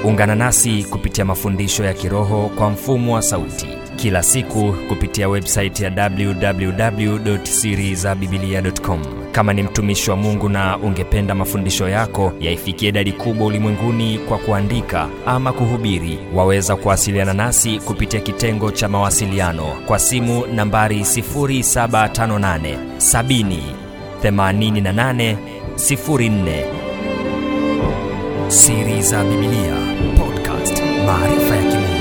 ungana nasi kupitia mafundisho ya kiroho kwa mfumo wa sauti kila siku kupitia websaiti ya www.sirizabibilia.com kama ni mtumishi wa mungu na ungependa mafundisho yako yaifikie idadi kubwa ulimwenguni kwa kuandika ama kuhubiri waweza kuwasiliana nasi kupitia kitengo cha mawasiliano kwa simu nambari 758 70 88 04 siri za bibilia podcast maarifa ya kimungu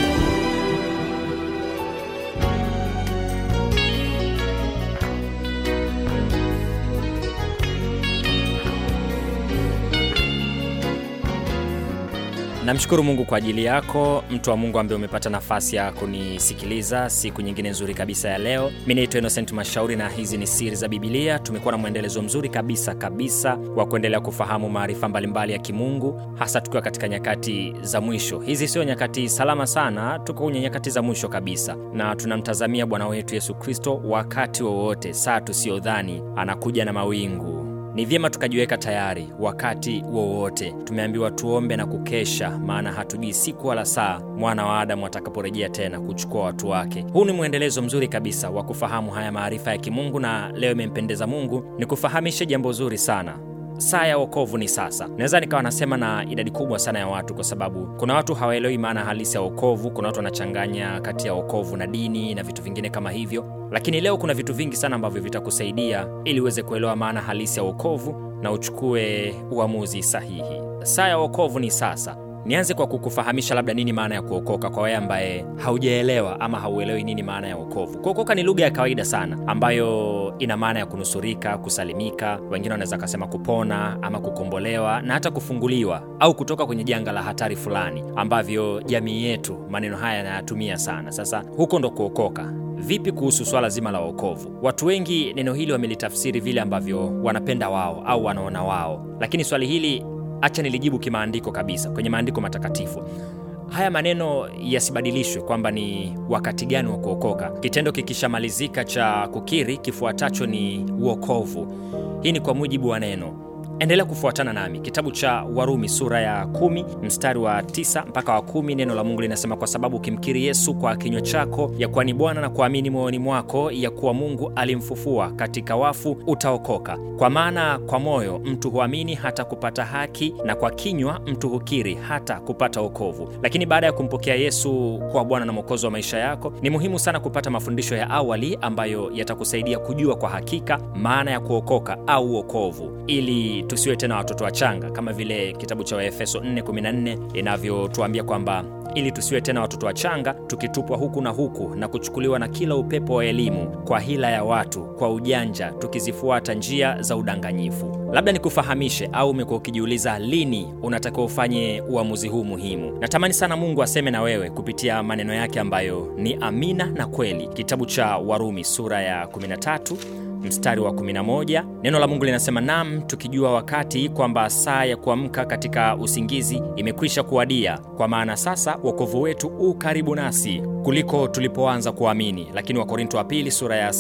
namshukuru mungu kwa ajili yako mtu wa mungu ambaye umepata nafasi ya kunisikiliza siku nyingine nzuri kabisa ya leo mi naitwa innocent mashauri na hizi ni siri za bibilia tumekuwa na mwendelezo mzuri kabisa kabisa wa kuendelea kufahamu maarifa mbalimbali ya kimungu hasa tukiwa katika nyakati za mwisho hizi sio nyakati salama sana tuko kwenye nyakati za mwisho kabisa na tunamtazamia bwana wetu yesu kristo wakati wowote saa tusiyodhani anakuja na mawingu ni vyema tukajiweka tayari wakati wowote tumeambiwa tuombe na kukesha maana hatujui siku wala saa mwana wa adamu atakaporejea tena kuchukua watu wake huu ni mwendelezo mzuri kabisa wa kufahamu haya maarifa ya kimungu na leo imempendeza mungu ni kufahamishe jambo zuri sana saa ya wokovu ni sasa naweza nikawa nasema na idadi kubwa sana ya watu kwa sababu kuna watu hawaelewi maana halisi ya wokovu kuna watu wanachanganya kati ya wokovu na dini na vitu vingine kama hivyo lakini leo kuna vitu vingi sana ambavyo vitakusaidia ili uweze kuelewa maana halisi ya wokovu na uchukue uamuzi sahihi saa ya wokovu ni sasa nianze kwa kukufahamisha labda nini maana ya kuokoka kwa wewe ambaye haujaelewa ama hauelewi nini maana ya wokovu kuokoka ni lugha ya kawaida sana ambayo ina maana ya kunusurika kusalimika wengine wanaweza kasema kupona ama kukombolewa na hata kufunguliwa au kutoka kwenye janga la hatari fulani ambavyo jamii yetu maneno haya yanayatumia sana sasa huko ndo kuokoka vipi kuhusu swala zima la wokovu watu wengi neno hili wamelitafsiri vile ambavyo wanapenda wao au wanaona wao lakini swali hili acha nilijibu kimaandiko kabisa kwenye maandiko matakatifu haya maneno yasibadilishwe kwamba ni wakati gani wa kuokoka kitendo kikishamalizika cha kukiri kifuatacho ni uokovu hii ni kwa mujibu wa neno endelea kufuatana nami kitabu cha warumi sura ya kumi mstari wa 9 mpaka wa kumi neno la mungu linasema kwa sababu ukimkiri yesu kwa kinywa chako ya kuwa ni bwana na kuamini moyoni mwako ya kuwa mungu alimfufua katika wafu utaokoka kwa maana kwa moyo mtu huamini hata kupata haki na kwa kinywa mtu hukiri hata kupata okovu lakini baada ya kumpokea yesu kuwa bwana na mwokozi wa maisha yako ni muhimu sana kupata mafundisho ya awali ambayo yatakusaidia kujua kwa hakika maana ya kuokoka au uokovu ili tusiwe tena watoto wachanga kama vile kitabu cha waefeso 414 inavyotuambia kwamba ili tusiwe tena watoto wachanga tukitupwa huku na huku na kuchukuliwa na kila upepo wa elimu kwa hila ya watu kwa ujanja tukizifuata njia za udanganyifu labda nikufahamishe au umekuwa ukijiuliza lini unatakiwa ufanye uamuzi huu muhimu natamani sana mungu aseme na wewe kupitia maneno yake ambayo ni amina na kweli kitabu cha warumi sura ya 13 mstari wa 11 neno la mungu linasema nam tukijua wakati kwamba saa ya kuamka katika usingizi imekwisha kuwadia kwa maana sasa wokovu wetu u karibu nasi kuliko tulipoanza kuamini lakini wakorinto wa pili sura ya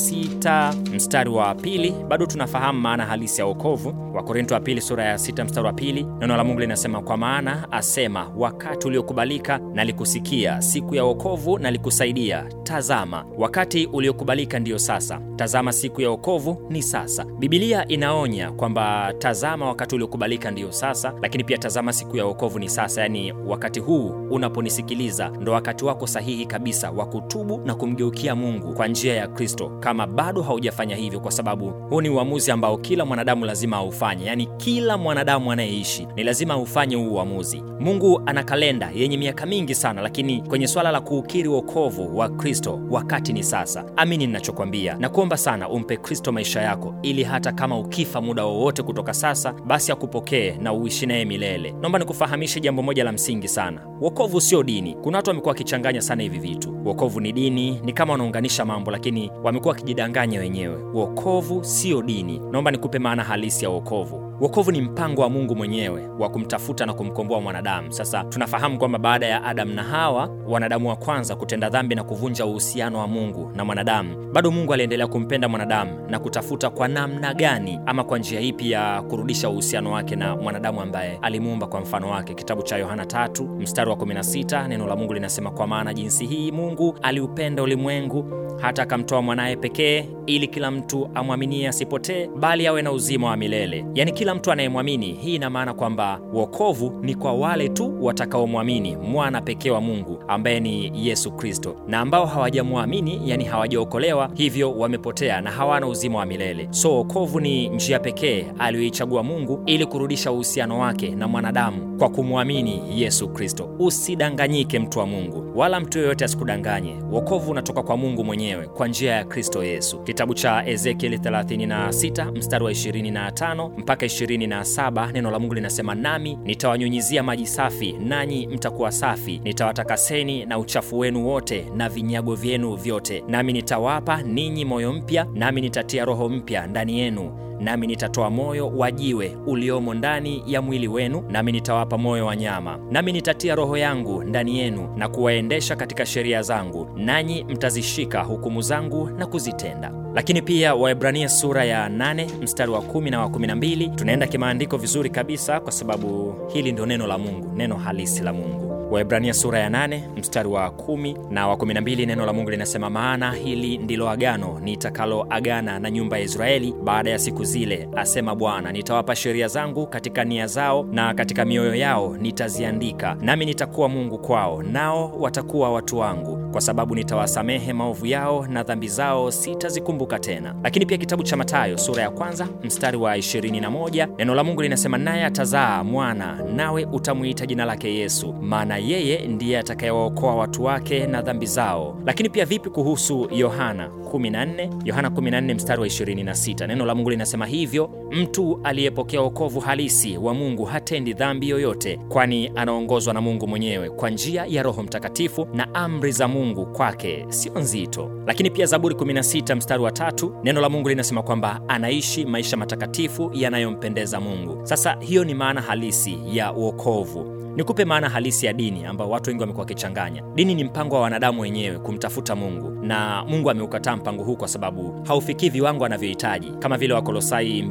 6 mstari wa pili bado tunafahamu maana halisi ya wokovu wakorinto wa pili sura ya 6 mstari wa pili neno la mungu linasema kwa maana asema wakati uliokubalika nalikusikia siku ya wokovu nalikusaidia tazama wakati uliokubalika ndiyo sasa tazama siku ya wokovu ni sasa bibilia inaonya kwamba tazama wakati uliokubalika ndiyo sasa lakini pia tazama siku ya wokovu ni sasa yaani wakati huu unaponisikiliza ndo wakati wako sahihi kabisa wa kutubu na kumgeukia mungu kwa njia ya kristo kama bado haujafanya hivyo kwa sababu huu ni uamuzi ambao kila mwanadamu lazima aufanye yaani kila mwanadamu anayeishi ni lazima aufanye huu uamuzi mungu ana kalenda yenye miaka mingi sana lakini kwenye swala la kuukiri wokovu wa kristo wakati ni sasa amini ninachokwambia na kuomba sana umpe kristo maisha yako ili hata kama ukifa muda wowote kutoka sasa basi akupokee na uishi naye milele naomba nikufahamishe jambo moja la msingi sana wokovu sio dini kuna watu wamekuwa wakichanganya sana hivi vitu wokovu ni dini ni kama wanaunganisha mambo lakini wamekuwa wakijidanganya wenyewe wokovu sio dini naomba nikupe maana halisi ya wokovu Wokovu ni mpango wa Mungu mwenyewe wa kumtafuta na kumkomboa mwanadamu. Sasa tunafahamu kwamba baada ya Adamu na Hawa, wanadamu wa kwanza kutenda dhambi na kuvunja uhusiano wa Mungu na mwanadamu, bado Mungu aliendelea kumpenda mwanadamu na kutafuta kwa namna gani ama kwa njia ipi ya kurudisha uhusiano wake na mwanadamu ambaye alimuumba kwa mfano wake. Kitabu cha Yohana tatu mstari wa 16 neno la Mungu linasema, kwa maana jinsi hii Mungu aliupenda ulimwengu hata akamtoa mwanaye pekee, ili kila mtu amwaminie asipotee, bali awe na uzima wa milele. Yaani kila mtu anayemwamini. Hii ina maana kwamba wokovu ni kwa wale tu watakaomwamini mwana pekee wa Mungu ambaye ni Yesu Kristo, na ambao hawajamwamini, yani hawajaokolewa, hivyo wamepotea na hawana uzima wa milele. So wokovu ni njia pekee aliyoichagua Mungu ili kurudisha uhusiano wake na mwanadamu kwa kumwamini Yesu Kristo. Usidanganyike mtu wa Mungu, wala mtu yoyote asikudanganye. Wokovu unatoka kwa Mungu mwenyewe kwa njia ya Kristo Yesu. Kitabu cha Ezekieli 36 mstari wa 25 mpaka 27, neno la Mungu linasema, nami nitawanyunyizia maji safi, nanyi mtakuwa safi, nitawatakaseni na uchafu wenu wote na vinyago vyenu vyote, nami nitawapa ninyi moyo mpya, nami nitatia roho mpya ndani yenu nami nitatoa moyo wa jiwe uliomo ndani ya mwili wenu, nami nitawapa moyo wa nyama, nami nitatia roho yangu ndani yenu na kuwaendesha katika sheria zangu, nanyi mtazishika hukumu zangu na kuzitenda. Lakini pia Waebrania sura ya 8 mstari wa 10 na wa 12, tunaenda kimaandiko vizuri kabisa, kwa sababu hili ndio neno la Mungu, neno halisi la Mungu. Waebrania sura ya 8 mstari wa 10 na wa 12, neno la Mungu linasema, maana hili ndilo agano nitakaloagana na nyumba ya Israeli baada ya siku zile, asema Bwana, nitawapa sheria zangu katika nia zao na katika mioyo yao nitaziandika, nami nitakuwa Mungu kwao, nao watakuwa watu wangu, kwa sababu nitawasamehe maovu yao na dhambi zao sitazikumbuka tena. Lakini pia kitabu cha Mathayo sura ya kwanza mstari wa 21, neno la Mungu linasema, naye atazaa mwana, nawe utamwita jina lake Yesu, maana yeye ndiye atakayewaokoa watu wake na dhambi zao. Lakini pia vipi kuhusu Yohana 14? Yohana 14 mstari wa 26, neno la Mungu linasema hivyo, mtu aliyepokea wokovu halisi wa Mungu hatendi dhambi yoyote, kwani anaongozwa na Mungu mwenyewe kwa njia ya Roho Mtakatifu, na amri za Mungu kwake sio nzito. Lakini pia Zaburi 16 mstari wa tatu, neno la Mungu linasema kwamba anaishi maisha matakatifu yanayompendeza Mungu. Sasa hiyo ni maana halisi ya wokovu. Nikupe maana halisi ya dini ambayo watu wengi wamekuwa wakichanganya. Dini ni mpango wa wanadamu wenyewe kumtafuta Mungu, na Mungu ameukataa mpango huu kwa sababu haufikii viwango anavyohitaji, kama vile Wakolosai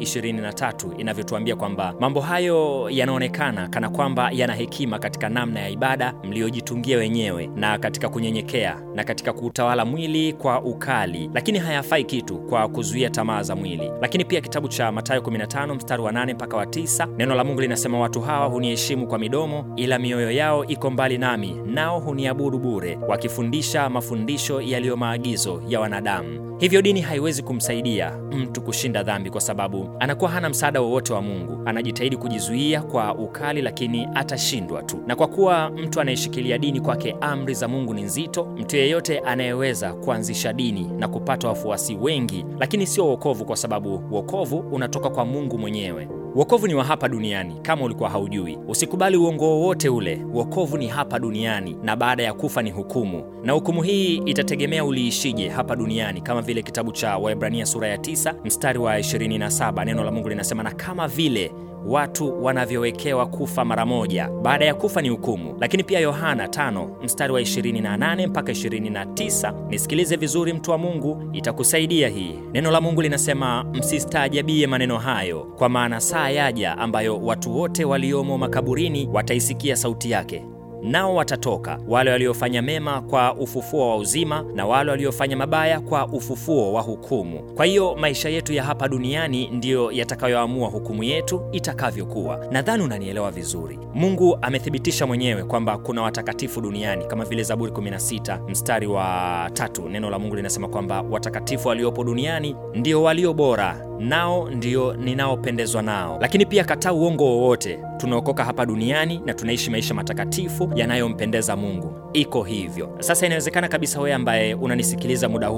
2:23 inavyotuambia kwamba mambo hayo yanaonekana kana kwamba yana hekima katika namna ya ibada mliojitungia wenyewe na katika kunyenyekea na katika kuutawala mwili kwa ukali, lakini hayafai kitu kwa kuzuia tamaa za mwili. Lakini pia kitabu cha Mathayo 15 mstari wa 8 mpaka wa 9, neno la Mungu linasema watu hawa huniheshimu kwa midomo ila mioyo yao iko mbali nami, nao huniabudu bure, wakifundisha mafundisho yaliyo maagizo ya wanadamu. Hivyo dini haiwezi kumsaidia mtu kushinda dhambi, kwa sababu anakuwa hana msaada wowote wa Mungu. Anajitahidi kujizuia kwa ukali, lakini atashindwa tu. Na kwa kuwa mtu anayeshikilia dini kwake amri za Mungu ni nzito, mtu yeyote anayeweza kuanzisha dini na kupata wafuasi wengi, lakini sio wokovu, kwa sababu wokovu unatoka kwa Mungu mwenyewe. Wokovu ni wa hapa duniani, kama ulikuwa haujui. Usikubali uongo wowote ule. Wokovu ni hapa duniani, na baada ya kufa ni hukumu, na hukumu hii itategemea uliishije hapa duniani, kama vile kitabu cha Waebrania sura ya 9 mstari wa 27, neno la Mungu linasema, na kama vile watu wanavyowekewa kufa mara moja, baada ya kufa ni hukumu. Lakini pia Yohana 5 mstari wa 28 mpaka 29, nisikilize vizuri, mtu wa Mungu, itakusaidia hii. Neno la Mungu linasema, msistaajabie maneno hayo, kwa maana saa yaja ambayo watu wote waliomo makaburini wataisikia sauti yake nao watatoka, wale waliofanya mema kwa ufufuo wa uzima, na wale waliofanya mabaya kwa ufufuo wa hukumu. Kwa hiyo maisha yetu ya hapa duniani ndiyo yatakayoamua hukumu yetu itakavyokuwa. Nadhani unanielewa vizuri. Mungu amethibitisha mwenyewe kwamba kuna watakatifu duniani, kama vile Zaburi 16 mstari wa tatu, neno la Mungu linasema kwamba watakatifu waliopo duniani ndio walio bora, nao ndio ninaopendezwa nao. Lakini pia kataa uongo wowote. Tunaokoka hapa duniani na tunaishi maisha matakatifu yanayompendeza Mungu. Iko hivyo. Sasa inawezekana kabisa wewe ambaye unanisikiliza muda huu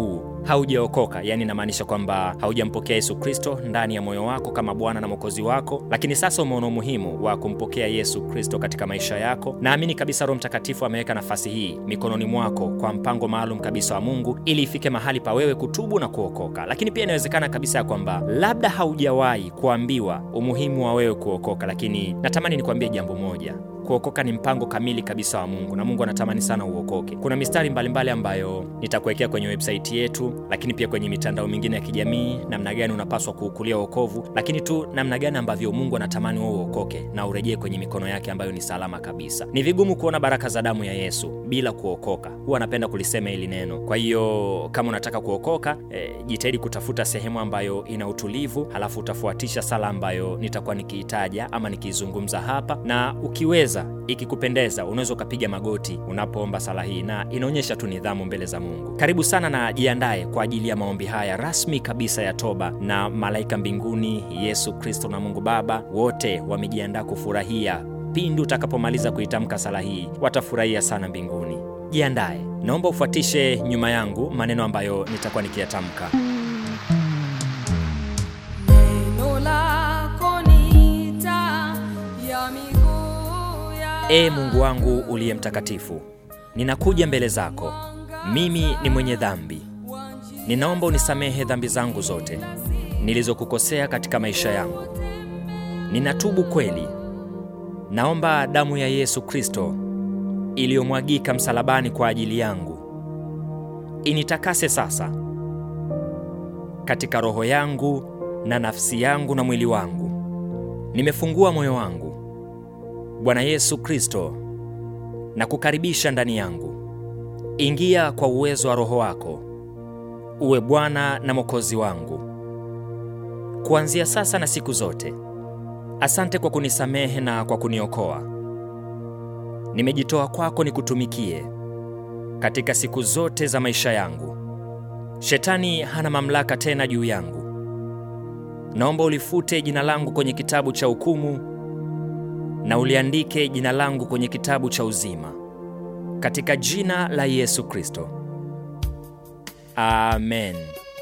haujaokoka, yani inamaanisha kwamba haujampokea Yesu Kristo ndani ya moyo wako kama Bwana na Mwokozi wako, lakini sasa umeona umuhimu wa kumpokea Yesu Kristo katika maisha yako, naamini kabisa Roho Mtakatifu ameweka nafasi hii mikononi mwako kwa mpango maalum kabisa wa Mungu ili ifike mahali pa wewe kutubu na kuokoka. Lakini pia inawezekana kabisa ya kwamba labda haujawahi kuambiwa umuhimu wa wewe kuokoka, lakini natamani nikuambie jambo moja. Kuokoka ni mpango kamili kabisa wa Mungu na Mungu anatamani sana uokoke. Kuna mistari mbalimbali ambayo nitakuwekea kwenye website yetu, lakini pia kwenye mitandao mingine ya kijamii, namna gani unapaswa kuukulia wokovu, lakini tu namna gani ambavyo Mungu anatamani wewe uokoke na urejee kwenye mikono yake ambayo ni salama kabisa. Ni vigumu kuona baraka za damu ya Yesu bila kuokoka. Huwa anapenda kulisema hili neno. Kwa hiyo kama unataka kuokoka, e, jitahidi kutafuta sehemu ambayo ina utulivu, halafu utafuatisha sala ambayo nitakuwa nikiitaja ama nikiizungumza hapa, na ukiweza ikikupendeza unaweza ukapiga magoti unapoomba sala hii, na inaonyesha tu nidhamu mbele za Mungu. Karibu sana na jiandae kwa ajili ya maombi haya rasmi kabisa ya toba, na malaika mbinguni, Yesu Kristo na Mungu Baba wote wamejiandaa kufurahia pindi utakapomaliza kuitamka sala hii, watafurahia sana mbinguni. Jiandae, naomba ufuatishe nyuma yangu maneno ambayo nitakuwa nikiyatamka. Neno lako ni taa ya miguu yangu. Ee Mungu wangu uliye mtakatifu, ninakuja mbele zako. Mimi ni mwenye dhambi. Ninaomba unisamehe dhambi zangu zote nilizokukosea katika maisha yangu. Ninatubu kweli. Naomba damu ya Yesu Kristo iliyomwagika msalabani kwa ajili yangu initakase sasa katika roho yangu na nafsi yangu na mwili wangu. Nimefungua moyo wangu, Bwana Yesu Kristo, na kukaribisha ndani yangu. Ingia kwa uwezo wa Roho wako, uwe Bwana na Mwokozi wangu kuanzia sasa na siku zote. Asante kwa kunisamehe na kwa kuniokoa. Nimejitoa kwako nikutumikie katika siku zote za maisha yangu. Shetani hana mamlaka tena juu yangu. Naomba ulifute jina langu kwenye kitabu cha hukumu na uliandike jina langu kwenye kitabu cha uzima, katika jina la Yesu Kristo, amen.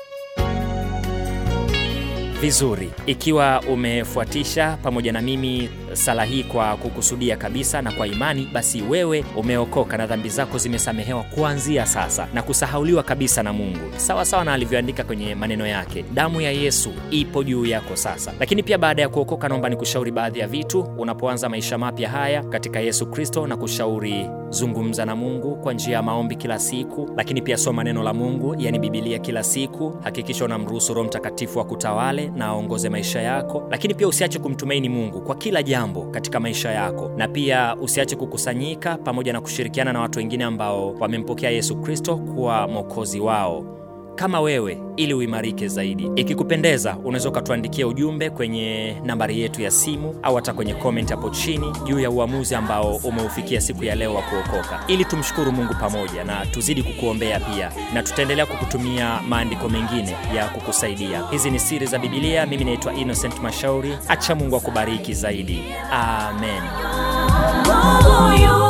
Vizuri, ikiwa umefuatisha pamoja na mimi sala hii kwa kukusudia kabisa na kwa imani, basi wewe umeokoka na dhambi zako zimesamehewa kuanzia sasa na kusahauliwa kabisa na Mungu, sawa sawa na alivyoandika kwenye maneno yake. Damu ya Yesu ipo juu yako sasa. Lakini pia baada ya kuokoka, naomba nikushauri baadhi ya vitu unapoanza maisha mapya haya katika Yesu Kristo, na kushauri zungumza na Mungu kwa njia ya maombi kila siku, lakini pia soma neno la Mungu, yani Bibilia kila siku. Hakikisha unamruhusu Roho Mtakatifu akutawale na aongoze maisha yako, lakini pia usiache kumtumaini Mungu kwa kila jambo katika maisha yako, na pia usiache kukusanyika pamoja na kushirikiana na watu wengine ambao wamempokea Yesu Kristo kuwa mwokozi wao kama wewe ili uimarike zaidi. Ikikupendeza, unaweza ukatuandikia ujumbe kwenye nambari yetu ya simu au hata kwenye comment hapo chini juu ya uamuzi ambao umeufikia siku ya leo wa kuokoka, ili tumshukuru Mungu pamoja na tuzidi kukuombea pia, na tutaendelea kukutumia maandiko mengine ya kukusaidia. Hizi ni siri za Bibilia. Mimi naitwa Innocent Mashauri. Acha Mungu akubariki zaidi. Amen. Mungu yu